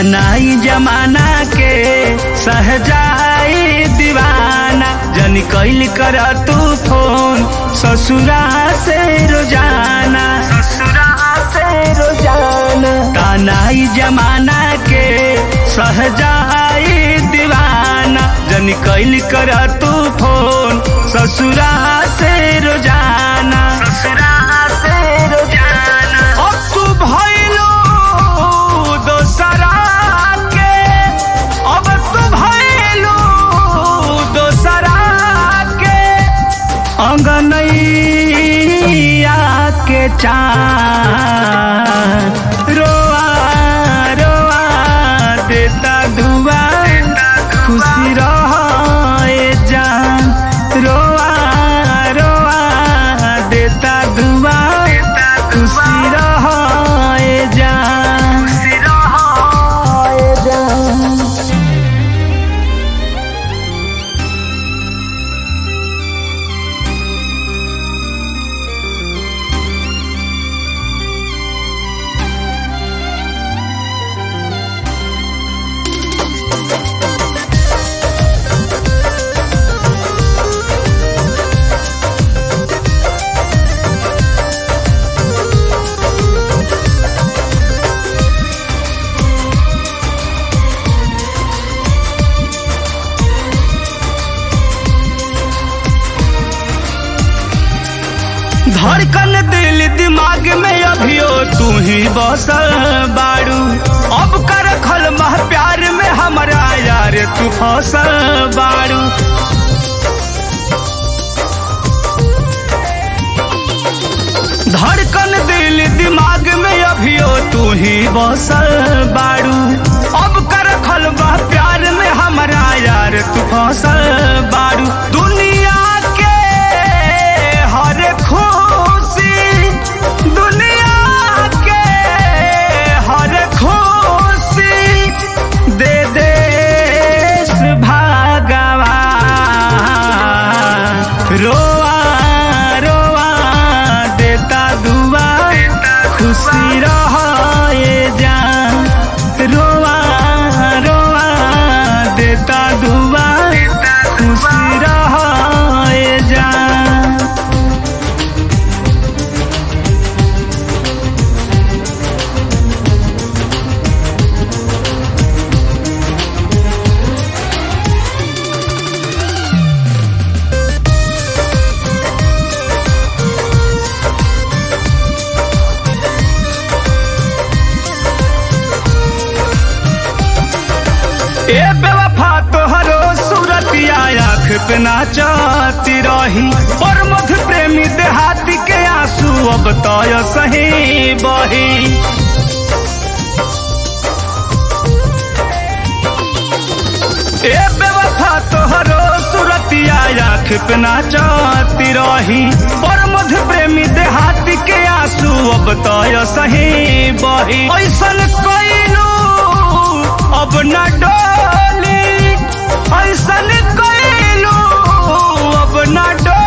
तानाई जमाना के सहजाई दीवाना जन कैल कर तू फोन ससुरा से रोजाना ससुरा से रोजाना तानाई जमाना के सहजाई दीवाना जन कैल कर तू फोन ससुरा से रोजाना ससुरा से रोजाना अब तू भइलो दोसरा के अब तू भइलो दोसरा के अंगनैया के चार रोआ रोआ देता दुआ खुशी रहे जान रोआ रोआ देता दुआ खुशी रहे जान खुशी रहे जान धड़कन दिल दिमाग में अभियो तू ही बसल बाड़ू अब कर खल मह प्यार में हमारा यार तू फसल बाड़ू धड़कन दिल दिमाग में अभियो तू ही बसल बाड़ू अब कर खल मह प्यार में हमारा यार तू फसल बाड़ू दुनिया के हर खुशी दुनिया के हर खुशी दे देश भागवा रोआ रोआ देता दुआ खुशी रहे जान रोआ रोआ देता दुआ खुशी रहे जान ए बेवफा तोहरो सूरतिया आँख पे नाचती रही और मध प्रेमी देहाती के आंसू अब तय सही बही ए बेवफा तोहरो सूरतिया आँख पे नाचती रही और मध प्रेमी देहाती के आंसू अब तय सही बही ऐसन कोइलू अब न डोली ऐसन कोइलू अब न डोली